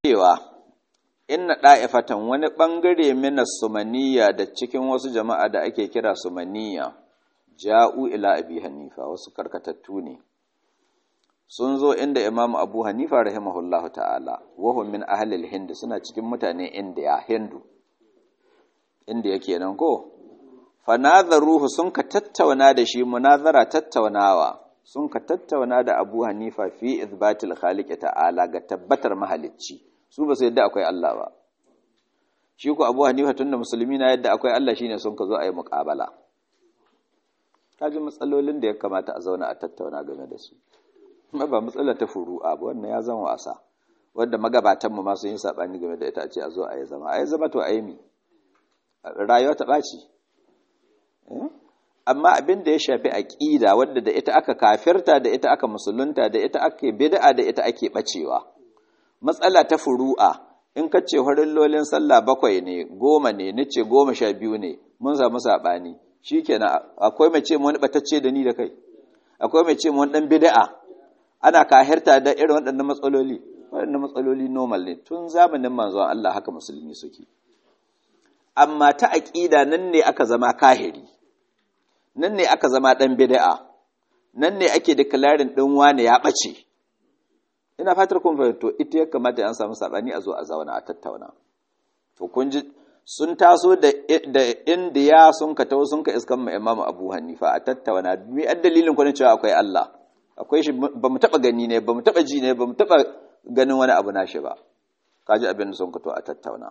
cewa inna ɗa'ifatan wani ɓangare mina sumaniya da cikin wasu jama'a da ake kira sumaniya ja'u ila abi hanifa wasu karkatattu ne sun zo inda imamu abu hanifa rahimahullahu ta'ala wahum min ahlil hind suna cikin mutane indiya hindu indiya kenan ko fanadharuhu sun ka tattauna da shi munazara tattaunawa sun ka tattauna da abu hanifa fi izbatil khaliq ta'ala ga tabbatar mahalicci su ba su yadda akwai Allah ba shi ku abu hanifa tunda musulmi na yadda akwai Allah shine sun ka zo a yi muƙabala kaji matsalolin da ya kamata a zauna a tattauna game da su kuma ba matsalar ta furu'a ba wannan ya zama wasa wanda magabatanmu ma sun yi sabani game da ita a ce a zo a yi zama a yi zama to a yi mi rayuwa ta ɓaci amma abin da ya shafi aƙida wadda da ita aka kafirta da ita aka musulunta da ita ake bid'a da ita ake bacewa matsala ta furu'a in ka ce lolin sallah bakwai ne goma ne nace goma sha biyu ne mun samu saɓani shikenan akwai mai ce wani batacce da ni da kai akwai mai ce wani dan bid'a ana kahirta da irin waɗannan matsaloli waɗannan matsaloli normal ne tun zamanin manzon Allah haka musulmi suke amma ta aƙida nan ne aka zama kahiri nan ne aka zama ɗan bid'a nan ne ake declaring ɗin wane ya ɓace ina fatar kun fahimto ita ya kamata an samu saɓani a zo a zauna a tattauna to kun ji sun taso da indiya sun ka taho sun ka iskan ma imamu abu hanifa a tattauna mi an dalilin kwanin cewa akwai allah akwai shi ba mu taɓa gani ne ba mu taɓa ji ne ba mu taɓa ganin wani abu nashi ba kaji abin da sun ka to a tattauna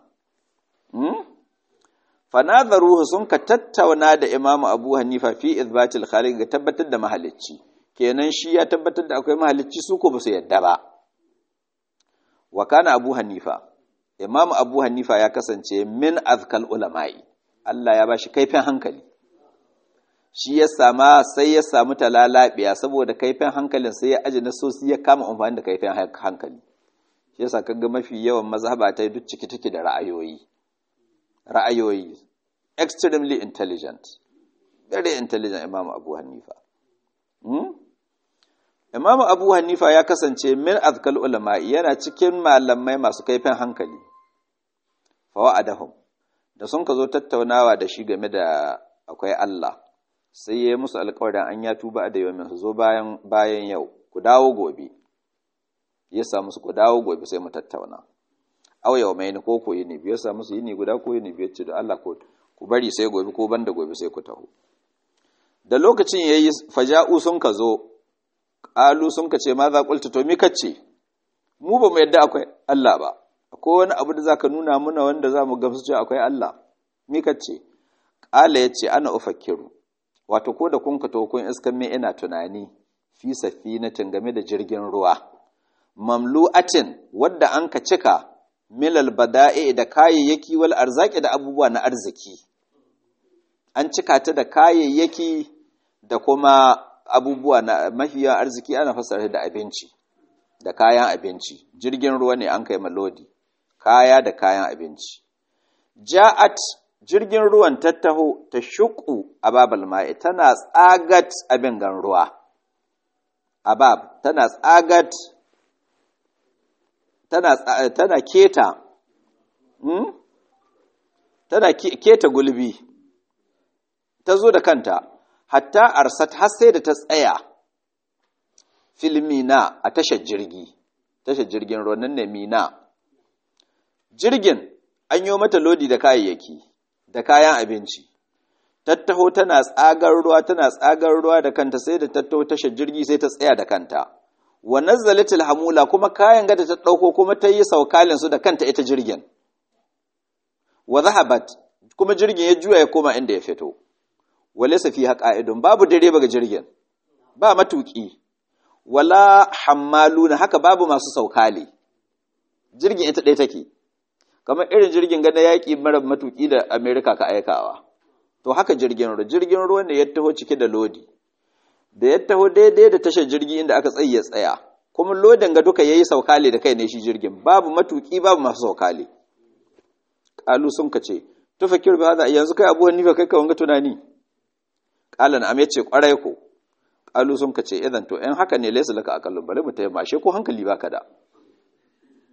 fanadaruhu sun ka tattauna da imamu abu hanifa fi izbatil khaliq ga tabbatar da mahalicci kenan shi ya tabbatar da akwai mahalicci su ko ba su yadda ba wa kana abu hanifa imamu abu hanifa ya kasance min azkal ulama'i Allah ya bashi kaifin hankali shi ya sama sai ya samu talalabiya saboda kaifin hankalin sai ya aji nasosi ya kama amfani da kaifin hankali shi yasa kaga mafi yawan mazhaba ta duk ciki take da ra'ayoyi ra'ayoyi extremely intelligent very intelligent imam abu hanifa hmm? imam abu hanifa ya kasance min azkal ulama yana cikin malamai masu kaifin hankali fawa'adahum da sun ka zo tattaunawa da shi game da akwai Allah sai ya yi musu alƙawarin an ya tuba da yau su zo bayan bayan yau ku dawo gobe ya samu su ku dawo gobe sai mu tattauna aw yau mai ko ko yini biyar sa musu yini guda ko yini biyar ce da Allah ko ku bari sai gobe ko banda gobe sai ku taho da lokacin yayi faja'u sun ka zo qalu sun ka ce ma za qulta to mi kace mu ba mu yadda akwai Allah ba akwai wani abu da zaka nuna muna wanda za mu gamsu cewa akwai Allah mi kace qala yace ana ufakkiru wato ko da kun ka to kun iskan me ina tunani fi safinatin game da jirgin ruwa mamlu'atin wadda an ka cika milal bada'i da kayayyaki wal arzaki da abubuwa na arziki an cika ta da kayayyaki da kuma abubuwa na mafiyan arziki ana fassara da abinci da kayan abinci jirgin ruwa ne an kai malodi kaya da kayan abinci ja'at jirgin ruwan tattaho ta shuku ababal ma'i tana tsagat abin gan ruwa abab tana tsagat tana, tana keta hmm? tana keta gulbi ta zo da kanta hatta arsat har sai da ta tsaya filmina a tashar jirgi tashar jirgin ruwa nan ne mina jirgin an yi mata lodi da kayayyaki da kayan abinci tattaho tana tsagar ruwa tana tsagar ruwa da kanta sai da tattaho tashar jirgi sai ta tsaya da kanta wa nazzalatil hamula kuma kayan gada ta dauko kuma ta yi saukalin su da kanta ita jirgin wa zahabat kuma jirgin ya juya ya koma inda ya fito walaysa fiha qa'idun babu direba ga jirgin ba matuki wala hammaluna haka babu masu saukali jirgin ita ɗaya take kamar irin jirgin gada yaƙi mara matuki da Amerika ka aikawa to haka jirgin ruwa jirgin ruwa ne ya taho cike da lodi da ya taho daidai da tashar jirgi inda aka tsaye tsaya kuma lodin ga duka yayi saukale da kai ne shi jirgin babu matuki babu masu saukale qalu sun kace to fakir bi hada yanzu kai abu hanifa kai ka wanga tunani qala na yace kwarai ko qalu sun kace idan to in haka ne laysa laka aqallun bari mu tayyama she ko hankali baka da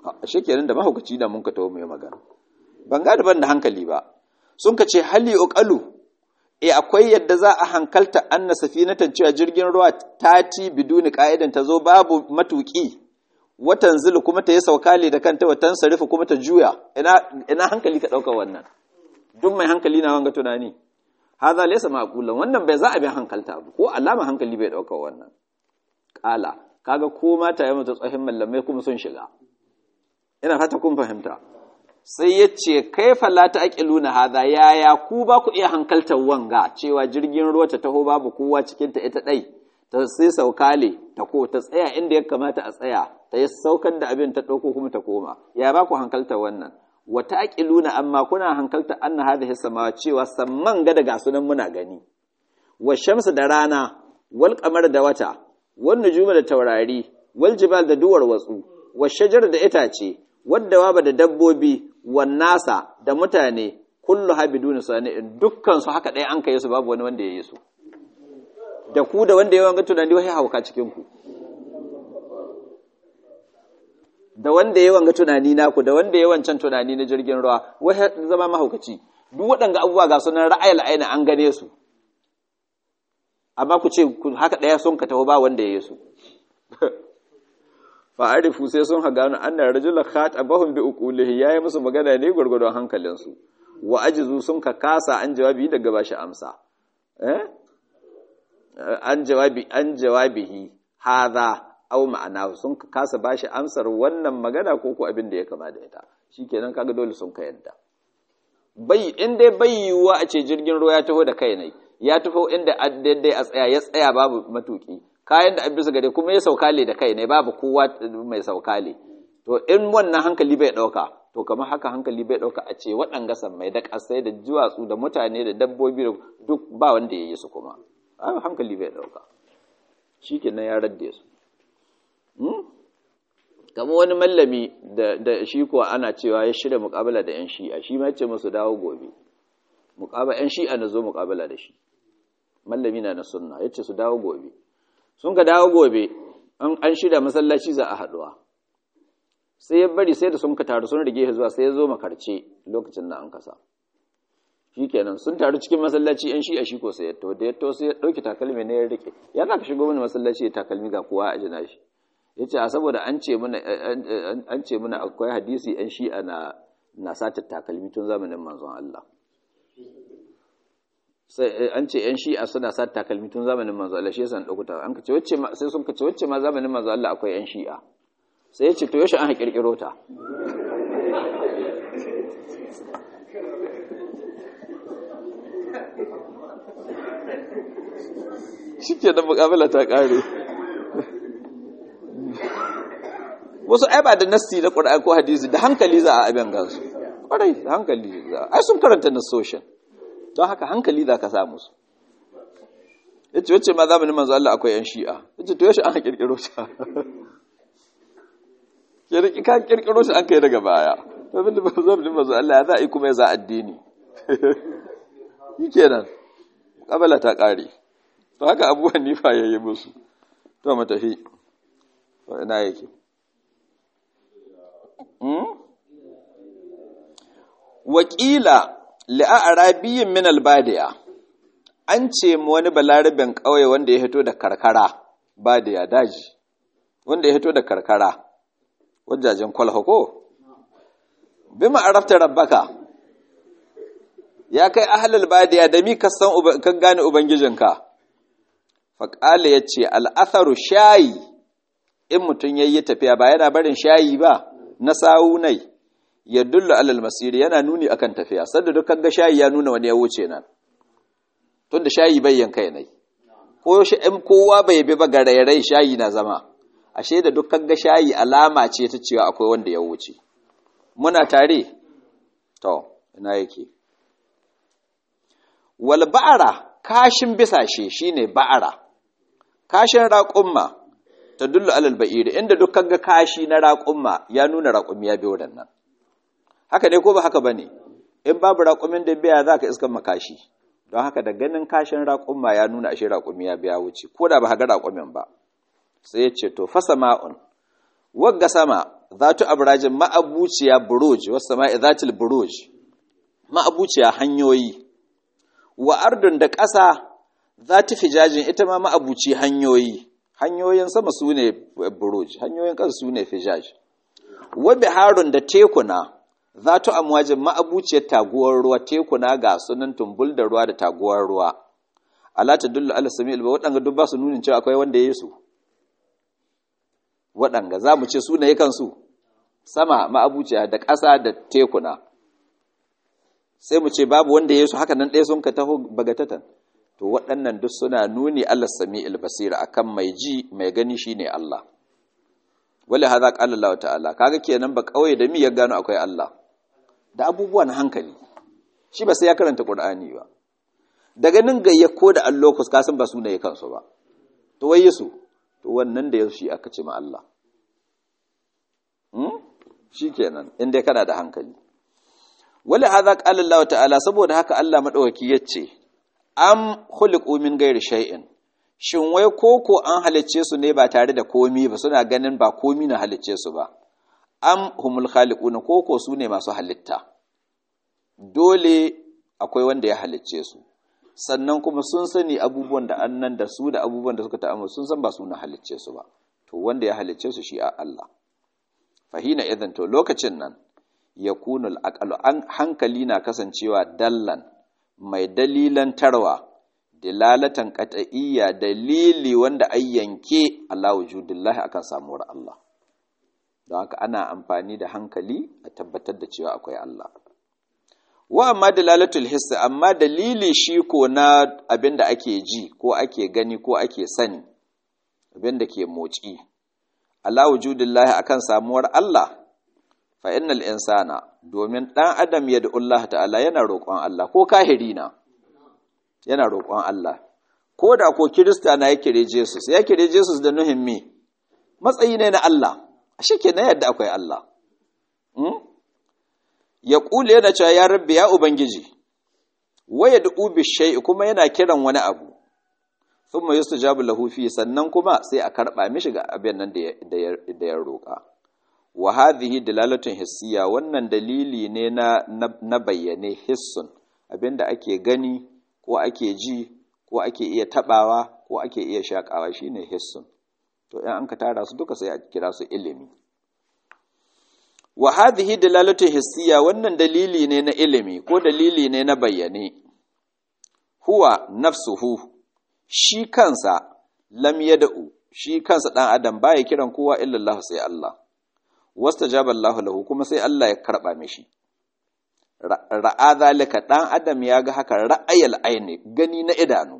ashe kenan da mahaukaci da mun ka tawo mai magana ban ga ban da hankali ba sun ka ce hali uqalu e akwai yadda za a hankalta anna safinatan cewa jirgin ruwa tati biduni ka'idan ta zo babu matuki watan zulu kuma ta yi saukale da kanta watan sarifu kuma ta juya ina ina hankali ka dauka wannan duk mai hankali na wanga tunani hadha laysa ma'qulan wannan bai za a bi hankalta ba ko alama hankali bai dauka wannan kala kaga ko mata ya mutu tsohin mallamai kuma sun shiga ina fata kun fahimta sai ya ce kaifa la ta'qiluna hadha yaya ku ba ku iya hankaltar wanga cewa jirgin ruwa ta taho babu kowa cikin ta ita dai ta sai saukale ta ko ta tsaya inda ya kamata a tsaya ta yi saukar da abin ta dauko kuma ta koma ya ba ku hankaltar wannan wa ta'qiluna amma kuna hankaltar anna hadhihi samawa cewa samman ga daga sunan muna gani wa shamsu da rana wal qamar da wata wan nujuma da taurari wal jibal da duwar watsu wa shajar da itace wadda waba da dabbobi wan nasa da mutane kullu habiduna sani'in dukkan su haka ɗaya an kai su babu wani wanda ya yi su da ku da wanda ya wanga tunani wai hauka cikin ku da wanda ya wanga tunani naku da wanda ya wancan tunani na jirgin ruwa wai zama mahaukaci duk waɗanga abubuwa ga sunan ra'ayil aina an gane su amma ku ce haka ɗaya sun ka taho ba wanda ya yi su fa'arifu sai sun hagano annar rajula khatabahum bi uqulihi yayi musu magana ne gurgurdon hankalinsu wa ajizu sun ka kasa an jawabi daga bashi amsa eh an jawabi an jawabihi hadha aw ma'ana sun ka kasa bashi amsar wannan magana ko ko abin da ya kama da ita shikenan kaga dole sun ka yadda bai in dai bai yiwuwa a ce jirgin ruwa ya taho da kai ne ya taho inda daidai a tsaya ya tsaya babu matuki kayan da an bisa gare kuma ya saukale da kai ne babu kowa mai saukale to in wannan hankali bai ɗauka to kamar haka hankali bai ɗauka a ce waɗanga mai da ƙasai da duwatsu da mutane da dabbobi da duk ba wanda ya yi su kuma hankali bai ɗauka shi kenan ya radde su kama wani mallami da shi kuwa ana cewa ya shirya muƙabala da 'yan shi'a shi ma ce musu dawo gobe muƙabala 'yan shi'a na zo muƙabala da shi mallami na na sunna ya ce su dawo gobe sun ka dawo gobe an shirya masallaci za a haɗuwa sai ya bari sai da sun ka taru sun rige zuwa sai ya zo makarce lokacin da an kasa shi kenan sun taru cikin masallaci yan shi a shi ko sai ya to da ya to sai ya ɗauki takalmi ne ya rike ya za ka shigo mini masallaci ya takalmi ga kowa a jina shi ya ce a saboda an ce muna an ce muna akwai hadisi yan shi'a na na sata takalmi tun zamanin manzon Allah sai an ce yan shi'a suna sa takalmi tun zamanin manzo Allah shi yasa an dauko ta an kace wacce ma sai sun kace wacce ma zamanin manzo Allah akwai yan shi'a sai yace to yaushe an kirkiro ta shike da mukabala ta kare wasu ai ba da nassi na Qur'ani ko hadisi da hankali za a abin gansu kwarai da hankali za ai sun karanta nassoshin don haka hankali za ka samu su ya ce wacce ma zamanin manzo Allah akwai 'yan shi'a ya ce to yashi an kirkiro ta ka kirkiro shi an kai daga baya abin da zamanin manzo Allah ya za a yi kuma ya za addini yi kenan kabala ta kare to haka abubuwan nifa ya yi musu to matafi ina yake wakila li'arabiyin min albadiya an ce mu wani balarabin ƙauye wanda ya hito da karkara badiya daji wanda ya hito da karkara wajajen kwalha ko bi ma'arafta rabbaka ya kai ahlul badiya da mi ka san ka gane ubangijinka faqala yace al'atharu shayi in mutun yayi tafiya ba yana barin shayi ba na sawunai ya dullu alal masiri yana nuni akan tafiya sanda duk kaga shayi ya nuna wani ya wuce nan tunda shayi bayyan kai nai ko shi in kowa bai bi ba garairai shayi na zama ashe da duk kaga shayi alama ce ta cewa akwai wanda ya wuce muna tare to ina yake wal ba'ara kashin bisashe shine ba'ara kashin raƙumma ta dullu alal ba'iri inda duk kaga kashi na raƙumma ya nuna raƙumi ya bi wadannan haka ne ko ba haka bane in babu raƙumin da biya zaka iskan makashi don haka da ganin kashin raƙumma ya nuna ashe raƙumi ya biya wuce ko da ba ga raƙumin ba sai ya ce to fa sama'un wagga sama zatu abrajin ma'abuciya buruj wasu sama'i zatil buruj ma'abuciya hanyoyi wa ardun da ƙasa zati fijajin ita ma ma'abuci hanyoyi hanyoyin sama su ne buruj hanyoyin ƙasa su ne fijaj wa biharun da tekuna zatu amwajin ma'abuciyar taguwar ruwa tekuna ga sunan tumbul da ruwa da taguwar ruwa ala tadullu ala sami'il ba waɗanga duk ba su nunin cewa akwai wanda ya yi su waɗanga za mu ce su ne kansu sama ma'abuciya da ƙasa da tekuna sai mu ce babu wanda ya su haka nan ɗaya sun ka taho bagatatan to waɗannan duk suna nuni Allah sami albasira akan mai ji mai gani shine Allah wale haza qala Allah ta'ala kaga kenan ba kawai da mi ya gano akwai Allah da abubuwan hankali shi ba sai ya karanta Qur'ani ba daga nan gayya ko da allokus ka san ba su ne kansu ba to wai su to wannan da shi aka ce ma Allah shi kenan inda kana da hankali wale haza qala Allah ta'ala saboda haka Allah madaukaki yace am khuliqu min ghairi shay'in shin wai koko an halicce su ne ba tare da komi ba suna ganin ba komi na halicce su ba am humul khaliquna koko su ne masu halitta dole akwai wanda ya halicce su sannan kuma sun sani abubuwan da annan da su da abubuwan da suka ta'amma sun san ba su na halicce su ba to wanda ya halicce su shi a Allah fahina idan to lokacin nan yakunu al an hankali na kasancewa dallan mai dalilan tarwa dilalatan qat'iyya dalili wanda ai yanke ala wujudillahi akan samuwar Allah don haka ana amfani da hankali a tabbatar da cewa akwai Allah wa amma dalalatul hiss amma dalili shi ko na abinda ake ji ko ake gani ko ake sani abinda ke motsi ala wujudillahi akan samuwar Allah fa innal insana domin dan adam ya Allah ta'ala yana roƙon Allah ko kahiri na yana roƙon Allah ko da ko kirista na ya kire Jesus ya kire Jesus da nuhin me matsayi ne na Allah ashe kenan yadda akwai Allah ya ƙule yana cewa ya rabbi ya ubangiji waya da ubi shai kuma yana kiran wani abu thumma yustajabu lahu fi sannan kuma sai a karba mishi ga abin nan da ya roƙa wa hadhihi dalalatun hissiya wannan dalili ne na na bayyane hissun abinda ake gani ko ake ji ko ake iya tabawa ko ake iya shakawa shine hissun to in an ka tara su duka sai a kira su ilimi wa hadhihi dalalatu hissiya wannan dalili ne na ilimi ko dalili ne na bayyane huwa nafsuhu shi kansa lam yad'u shi kansa dan adam baya kiran kowa illa Allah sai Allah wastajaba Allah lahu kuma sai Allah ya karba mishi ra'a zalika dan adam ya ga haka ra'ayal aini gani na idanu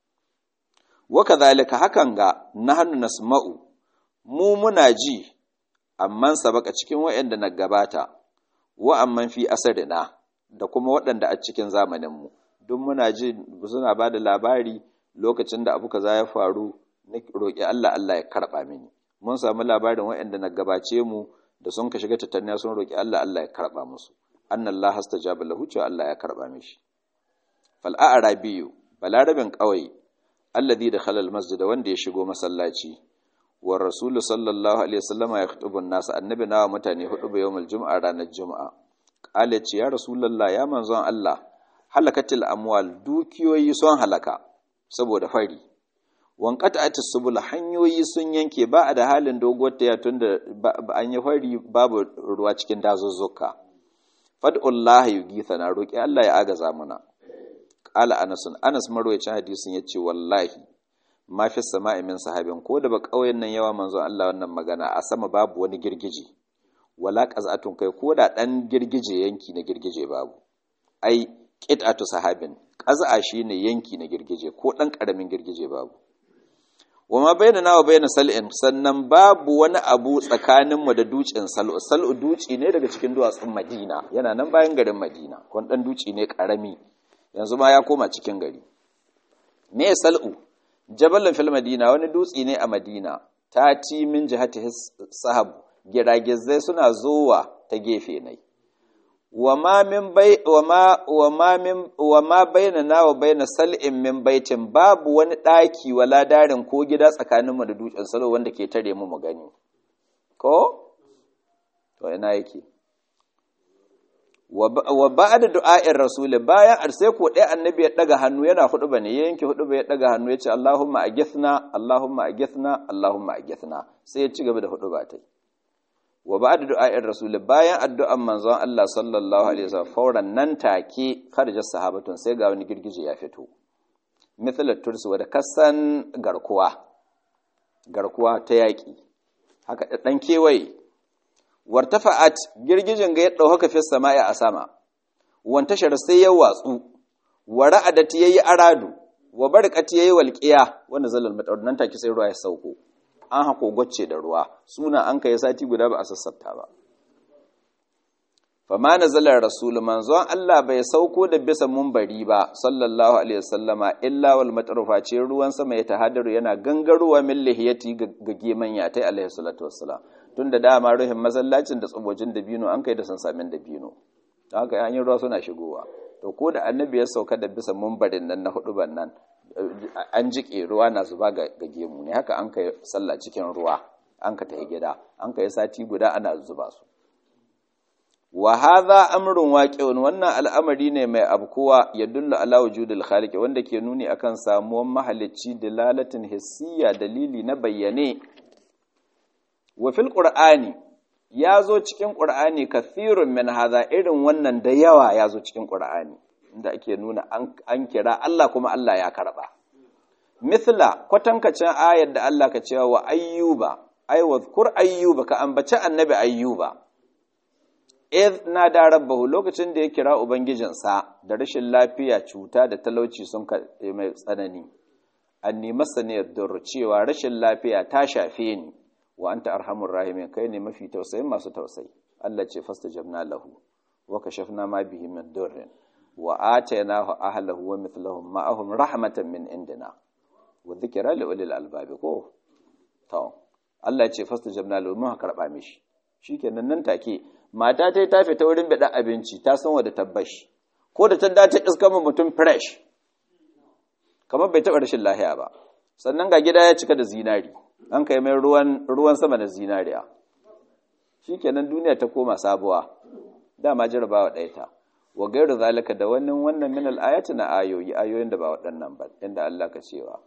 wa kadhalika hakan ga nahnu nasma'u mu muna ji amman sabaka cikin waɗanda na gabata wa amman fi asarina da kuma waɗanda a cikin zamaninmu duk muna ji suna ba da labari lokacin da abu kaza ya faru na roƙi Allah Allah ya karɓa mini mun samu labarin waɗanda na gabace mu da sun ka shiga tattalin sun roƙi Allah Allah ya karɓa musu annan Allah hastajaba lahu cewa Allah ya karɓa mishi fal a'rabiyu balarabin ƙauye alladhi dakhala al-masjid wanda ya shigo masallaci wa rasulu sallallahu alaihi wasallama ya khutubun nasu annabi nawa mutane hudu ba yawmul jum'a ranar juma'a qala ce ya rasulullah ya manzon Allah halakatil amwal dukiyoyi sun halaka saboda fari wankata atis subul hanyoyi sun yanke ba a da halin doguwar ta tunda an yi fari babu ruwa cikin dazuzzuka fad'ullah yugitha na roki Allah ya agaza muna qala anas anas marwayacin hadisin yace wallahi ma fi sama'i min sahabin ko da ba kauyen nan yawa manzon Allah wannan magana a sama babu wani girgije wala qaz'atun kai ko da dan girgije yanki na girgije babu ai qit'atu sahabin qaz'a shine yanki na girgije ko dan karamin girgije babu wama bainana wa baina sal'in sannan babu wani abu tsakanin mu da dutsen sal'u sal'u duci ne daga cikin duwatsun Madina yana nan bayan garin Madina kon dan duci ne karami yanzu ma ya koma cikin gari me sal'u jabalin fil madina wani dutse ne a madina ta ci min jihati sahab giragizai suna zowa ta gefe nai wa ma min bai wa ma wa ma min wa ma bainana wa baina sal'in min baitin babu wani daki wala darin ko gida tsakanin mu da dutsen salo wanda ke tare mu mu gani ko to ina yake wa ba'da du'a'ir rasul bayan sai ko dai annabi ya daga hannu yana hudu bane ya yanke hudu ya daga hannu yace Allahumma agithna Allahumma agithna Allahumma agithna sai ya ci gaba da hudu ba tai wa ba'da du'a'ir rasul bayan addu'an manzon Allah sallallahu alaihi wasallam fauran nan take kharaja sahabatun sai ga wani girgije ya fito mithla tursi wadda kasan garkuwa garkuwa ta yaki haka dan kewaye wartafa'at girgijin ga ya dauka fi sama'i a sama wantashar sai ya watsu wa ra'adat yayi aradu wa barqat yayi walqiya wanda zalal madar nan take sai ruwa ya sauko an hako gocce da ruwa suna an kai sati guda ba a sassafta ba fama nazala rasul manzon Allah bai sauko da bisa munbari ba sallallahu alaihi wasallama illa wal matrufa ce ruwan sama ya tahadaru yana gangarowa min lihiyati ga geman ya tai alaihi salatu wassalam tunda dama ruhin masallacin da tsubojin dabino an kai da sansamin dabino don haka yan ruwa suna shigowa to ko da annabi ya sauka da bisa munbarin nan na hudu nan an jike ruwa na zuba ga gemu ne haka an kai sallah cikin ruwa an ka tafi gida an kai sati guda ana zuba su wa hadha amrun waqi'un wannan al'amari ne mai abkuwa ya dulla ala wujudil khaliq wanda ke nuni akan samuwan mahalicci dalalatin hissiya dalili na bayyane wa fil qur'ani yazo cikin qur'ani kathirun min hadha irin wannan da yawa yazo cikin qur'ani inda ake nuna an kira Allah kuma Allah ya karba mithla kwatankacin ayar da Allah ka cewa wa ayyuba ay wadhkur ayyuba ka ambaci annabi ayyuba id na da rabbahu lokacin da ya kira ubangijinsa da rashin lafiya cuta da talauci sun mai tsanani anni masaniyar dur cewa rashin lafiya ta shafe ni wa anta arhamur rahimin kai ne mafi tausayin masu tausayi Allah ce fastajabna lahu wa kashafna ma bihi min durrin wa atainahu ahlahu wa mithluhum ma'ahum rahmatan min indina wa dhikra li ulil albab ko to Allah ce fastajabna lahu mun karba mishi shikenan nan take mata ta ta fita wurin bada abinci ta san wa da tabbashi ko da ta dace iska mu mutum fresh kamar bai taba rashin lahiya ba sannan ga gida ya cika da zinari an kai mai ruwan ruwan sama da zinariya shikenan duniya ta koma sabuwa dama jarabawa ɗaya ta wa gairu zalika da wannan wannan min al-ayati na ayoyi ayoyin da ba waɗannan ba inda Allah ka cewa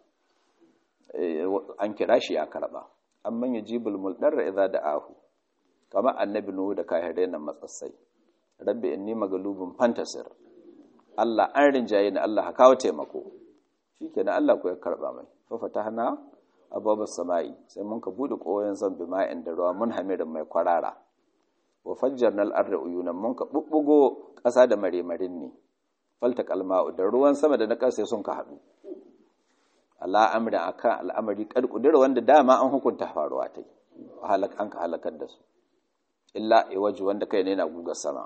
an kira shi ya karba amman yajibul muldarra idza da'ahu kama annabi nuhu da kahirai nan matsatsai rabbi inni magalubun fantasir Allah an rinjaye ni Allah ka kawo taimako shikenan Allah ku ya karba mai fa fatahna ababas sama'i sai mun ka bude koyon zan bi ma'in da ruwa mun hamirin mai kwarara wa fajjarna al-arda uyunan mun ka bubbugo ƙasa da maremarin ne falta kalma'u da ruwan sama da na ƙasa sun ka haɗu Allah amrin akan al'amari kad kudura wanda dama an hukunta faruwa ta halak an ka halakar da su illa iwaju wanda kai ne na gugar sama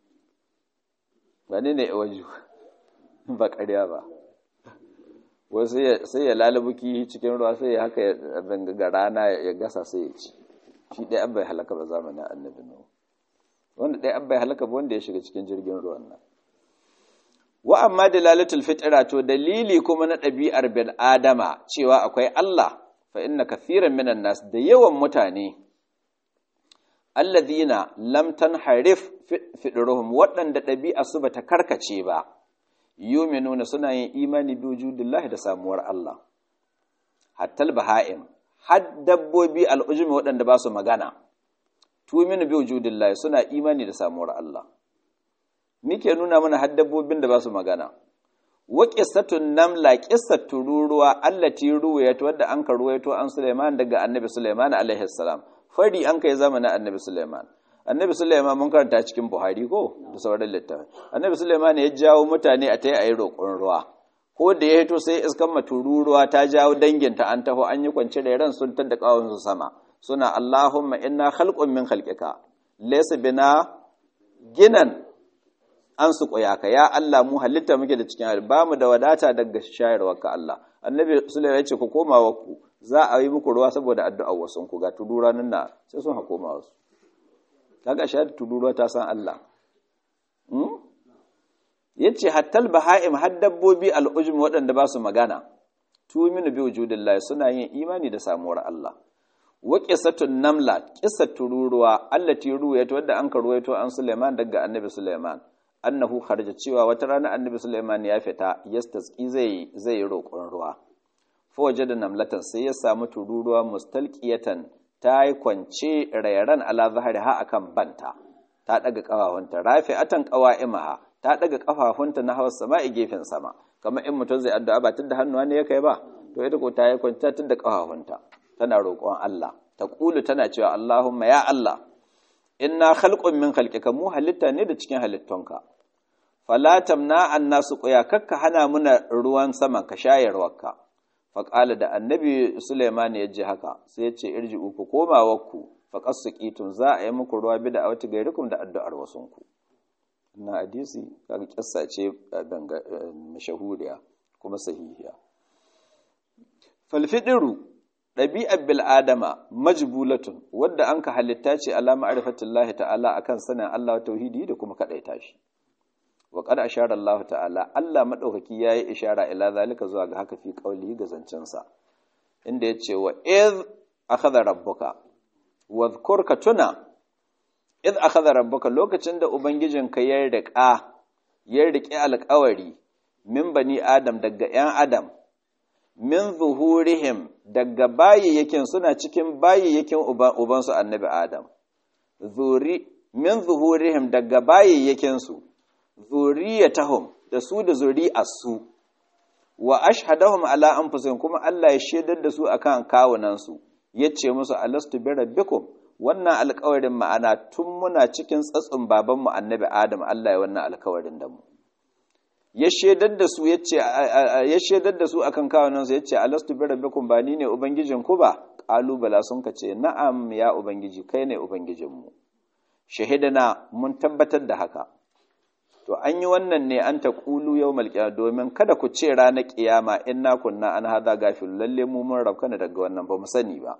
wani ne iwaju ba ƙarya ba wasu sai ya lalabuki cikin ruwa sai ya haka ga rana ya gasa sai ya ci shi ɗaya an bai halaka ba zamanin annabi nuhu wanda ɗaya an bai halaka ba wanda ya shiga cikin jirgin ruwan nan wa amma dalalatul fitra to dalili kuma na ɗabi'ar bil adama cewa akwai Allah fa inna kathiran minan nas da yawan mutane alladhina lam tanharif fidruhum waɗanda ɗabi'a su bata karkace ba yuminuna suna yin imani bi wujudillahi da samuwar Allah hatta baha'im har dabbobi al'ujumi waɗanda ba su magana tuminu bi wujudillahi suna imani da samuwar Allah muke nuna mana har dabbobin da ba su magana wa qissatun namla qissat tururuwa allati ruwayat wadda an ka ruwayato an Sulaiman daga Annabi Sulaiman alaihi salam fari an kai zamanin Annabi Sulaiman Annabi Sulaiman mun karanta cikin Buhari ko da sauran littafi Annabi Sulaiman ya jawo mutane a tayi ayi roƙon ruwa ko da ya hito sai iskan matururuwa ta jawo danginta an taho an yi kwance da ran sun tada kawun su sama suna Allahumma inna khalqun min khalqika laysa bina ginan an su ka ya Allah mu halitta muke da cikin hali ba mu da wadata daga shayarwarka Allah annabi sulaiman ya ce ku koma wa ku za a yi muku ruwa saboda addu'ar wasun ku ga tudura nan na sai sun hakoma wasu kaga shahada tudura ta san Allah hmm? yace hattal baha'im har dabbobi al'ujum waɗanda ba su magana tuminu bi wujudillahi suna yin imani da samuwar Allah wa qissatun namla qissat tururuwa allati ruwayat wadda an karwaito an Sulaiman daga annabi Sulaiman annahu kharaja cewa wata rana annabi Sulaiman ya fita yastasqi zai zai roƙon ruwa fa wajada namlatan sai ya samu tururuwa mustalqiyatan ta yi kwance rairan ala zahari ha akan banta ta daga kafafunta rafi'atan qawa'imaha ta daga kafafunta na hawa sama'i gefen sama kamar in mutum zai addu'a ba tunda hannuwa ne ya kai ba to ita ko ta yi kwance tunda kafafunta tana roƙon Allah ta kulu tana cewa Allahumma ya Allah inna khalqun min khalqika mu halitta ne da cikin halittunka fala tamna annasu quya kakka hana muna ruwan saman ka shayarwarka faƙala da annabi Suleiman ya ji haka sai ya ce irji uku koma wakku faƙas su ƙitun za a yi muku ruwa bi da awati gairikum da addu'ar wasunku na hadisi kaga kissa ce mashahuriya kuma sahihiya falfidiru ɗabi'ar bil'adama majbulatun wadda an ka halitta ce alama arifatullahi ta'ala akan sanin Allah tauhidi da kuma kaɗaita shi wa qad ashara Allah ta'ala Allah madaukaki yayi ishara ila zalika zuwa ga haka fi qauli ga zancen sa inda yace wa iz akhadha rabbuka wadhkur ka tuna iz akhadha rabbuka lokacin da ubangijinka ya riƙa ya riƙe alƙawari min bani adam daga ƴan adam min zuhurihim daga bayyakin suna cikin bayyakin ubansu annabi adam zuri min zuhurihim daga bayyakin su zuriyatahum da su da zuri'arsu wa ashhadahum ala anfusihim kuma Allah ya shaidar da su akan kawunan su yace musu alastu bi rabbikum wannan alƙawarin ma'ana tun muna cikin tsatsun babanmu annabi Adam Allah ya wannan alƙawarin da mu ya shaidar da su yace ya shaidar da su akan kawunan su yace alastu bi rabbikum ba ni ne ubangijin ku ba qalu bala sun kace na'am ya ubangiji kai ne ubangijin mu shahidana mun tabbatar da haka to an yi wannan ne an ta ƙulu yau malƙiya domin kada ku ce ranar ƙiyama in na kunna an hada gafil lalle mu mun rabkana daga wannan ba mu sani ba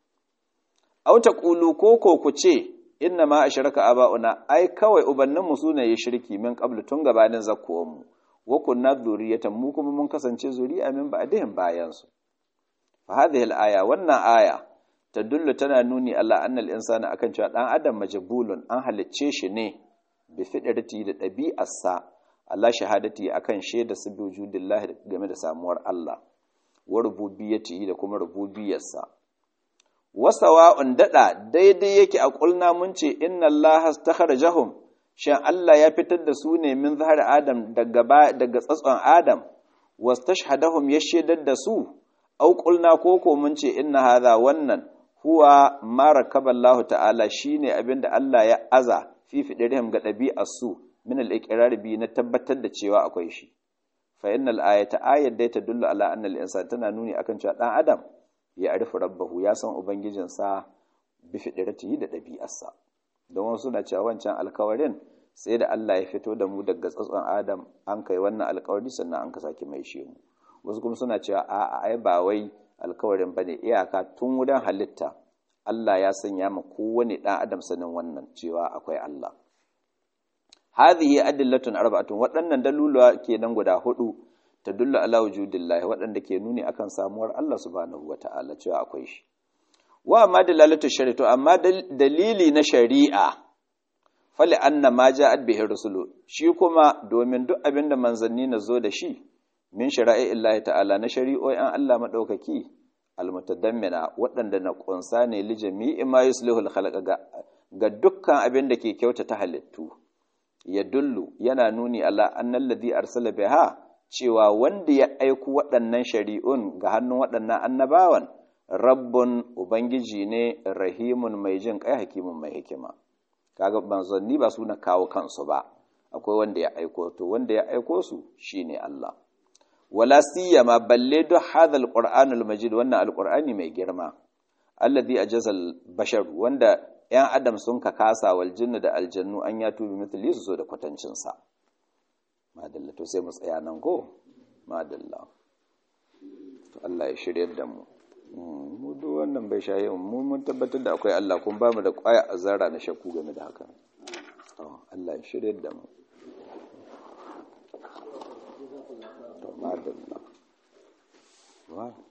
au ta ƙulu ko ko ku ce inna ma ashraka aba'una ai kawai ubannin mu sune ya shirki min qablu tun gabanin zakkuwan mu wa kunna zuriyatan mu kuma mun kasance zuri'a min ba'dihim bayan su fa hadhihi al-aya wannan aya tadullu tana nuni Allah annal insana akan cewa dan adam majbulun an halicce shi ne bi fiɗarti da ɗabi'arsa Allah shahadati akan shaida su bi wujudillahi game da samuwar Allah wa rububiyyati da kuma rububiyarsa wasawa'un dada daidai yake a kulna mun ce inna Allah astakharajahum shin Allah ya fitar da su ne min zahar Adam daga daga tsatson Adam wastashhadahum ya shaidar da su au qulna koko mun ce inna hadha wannan huwa ma rakaballahu ta'ala shine abinda Allah ya aza fi fidirhim ga ɗabi'ar su min al-iqrar bi na tabbatar da cewa akwai shi fa innal ayata ayat da ta dullu ala anna al-insan tana nuni akan cewa dan adam ya arifu rabbahu ya san ubangijinsa bi fidiratihi da ɗabi'arsa don wasu na cewa wancan alkawarin sai da Allah ya fito da mu daga tsatson Adam an kai wannan alkawari sannan an ka sake mai shi mu wasu kuma suna cewa a'a ai ba wai alkawarin bane iyaka tun wurin halitta Allah ya sanya ma kowane ɗan adam sanin wannan cewa akwai Allah. Hadhihi adillatun arba'atun waɗannan daluluwa kenan guda hudu ta dulla ala wujudillahi waɗanda ke nuni akan samuwar Allah subhanahu wata'ala cewa akwai shi. Wa amma dalalatu shari'atu amma dalili na shari'a fali anna ma ja'at bihi rusulu shi kuma domin duk abin da manzanni na zo da shi min shara'i illahi ta'ala na shari'o'in Allah madaukaki almutadammina waɗanda na ƙunsa ne li jami'i ma yuslihul khalqa ga, ga dukkan abin da ke kyautata halittu ya dullu yana nuni ala annal ladhi arsala biha cewa wanda ya aiku waɗannan shari'un ga hannun waɗannan annabawan rabbun ubangiji ne rahimun mai jin kai hakimun mai hikima kaga manzanni ba su na kawo kansu ba akwai wanda ya aiko to wanda ya aiko su shine Allah wala siyama balle duk hadha alqur'anul majid wannan alqur'ani mai girma alladhi ajazal bashar wanda yan adam sun ka kasa wal jinnu da aljannu an ya tubi mithli su so da kwatancin sa madalla to sai mu tsaya nan ko madalla to Allah ya shiryar da mu mu duk wannan bai shaye mu mun tabbatar da akwai Allah kun ba mu da kwaya azara na shakku game da haka Allah ya shiryar da mu to madalla